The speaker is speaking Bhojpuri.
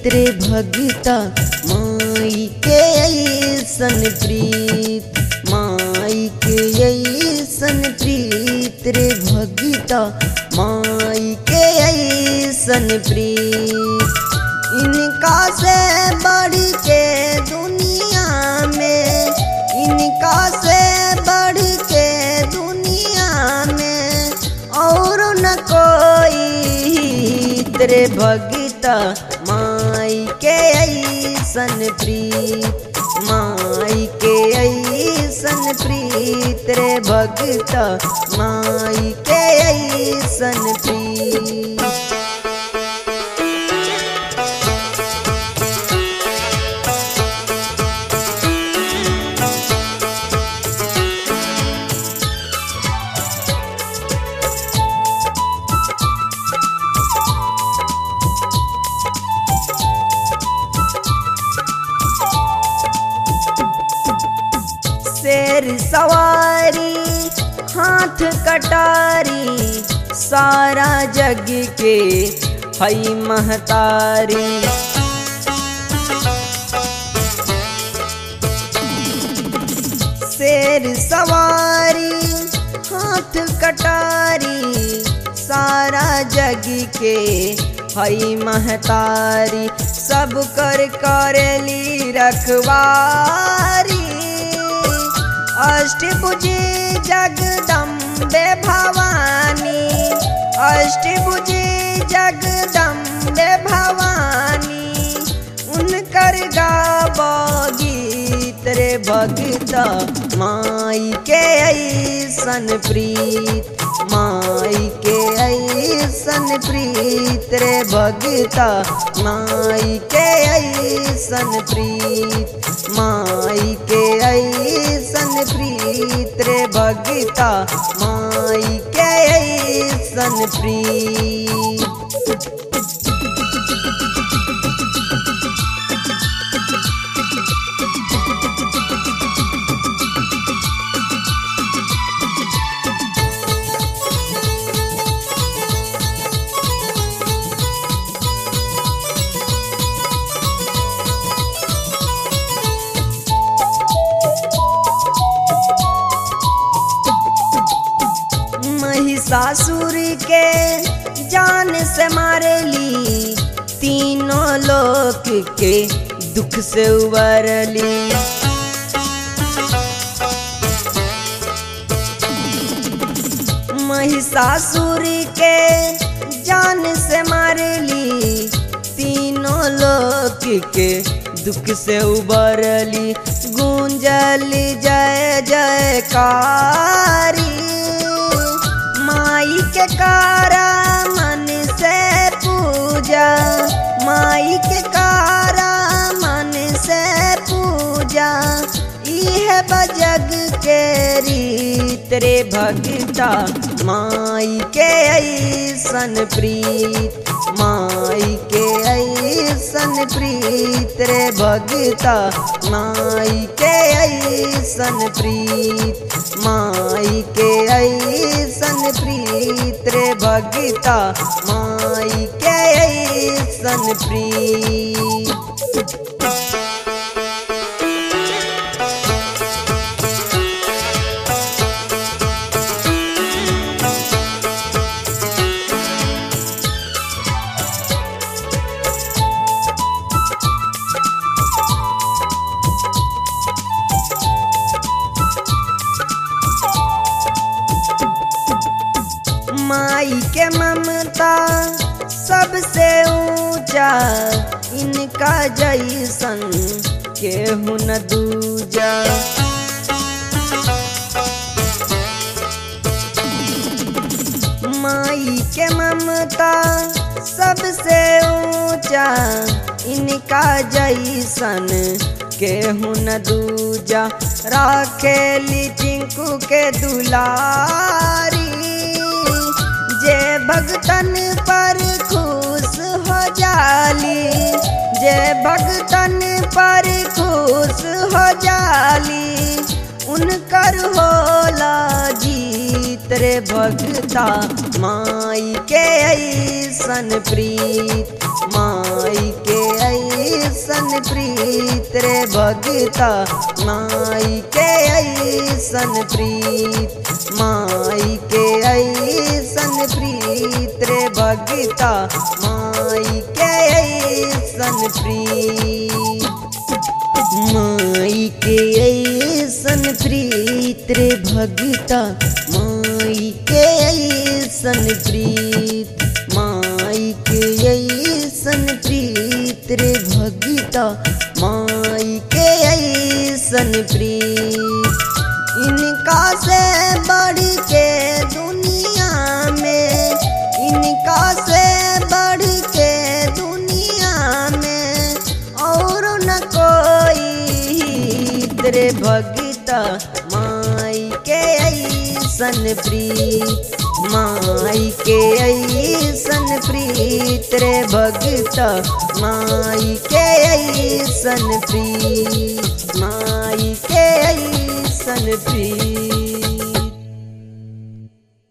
प्रीत रे भगता माई के ऐसन प्रीत माई के ऐसन प्रीत रे भगता माई के ऐसन प्रीत इनका से बढ़ के दुनिया में इनका से बढ़ के दुनिया में और न कोई तेरे भगता माई के ऐसन प्रीत माई के ऐसन प्रीत रे भगता माई के ऐसन प्रीत शेर सवारी हाथ कटारी सारा जग के हई महतारी शेर सवारी हाथ कटारी सारा जग के हई महतारी सब कर करेली रखवारी अष्टभुजी जगदम्बे भवानी अष्टभुजी जगदम्बे भवानी उनकर गाबो गीत रे भगता माई के ऐसन प्रीत माई के ऐसन प्रीत रे भगता माई के ऐसन प्रीत माई के ऐसन प्रीत रे भगता माई के ऐसन प्रीत महिषासुर के जान से मारेली तीनों लोक के दुख से उबरली महिषासुर के जान से मारेली तीनों लोक के दुख से उबरली गूंजली जय जयकारी माई के कारा मन से पूजा माई के कारा मन से पूजा इह बजग के रीत रे भगता माई के ऐसन प्रीत माई के ऐसन प्रीत रे भगता माई के ऐसन प्रीत माई के ऐसन प्रीत रे भगता माई के ऐसन प्रीत माई के ममता सबसे ऊंचा इनका जैसन केहू न दूजा माई के ममता सबसे ऊंचा इनका जैसन केहू न दूजा राखेली टिंकू के दुलारी जे भगतन पर खुश हो जाली जे भगतन पर खुश हो जाली उनकर होला जीत रे भगता माई के ऐसन प्रीत माई के ऐसन प्रीत रे भगता माई के ऐसन प्रीत माई के ऐसन प्रीत रे भगता माई के ऐसन प्रीत माई के ऐसन प्रीत रे भगता माई के ऐसन प्रीत माई के ऐसन प्रीत रे भगता माई के ऐसन प्रीत इनका से बढ़ के दुनिया में इनका से बढ़ के दुनिया में और न कोई तेरे भगता माई के ऐसन प्रीत माई के ऐसन प्रीत रे भगता माई के ऐसन प्रीत माई के ऐसन प्रीत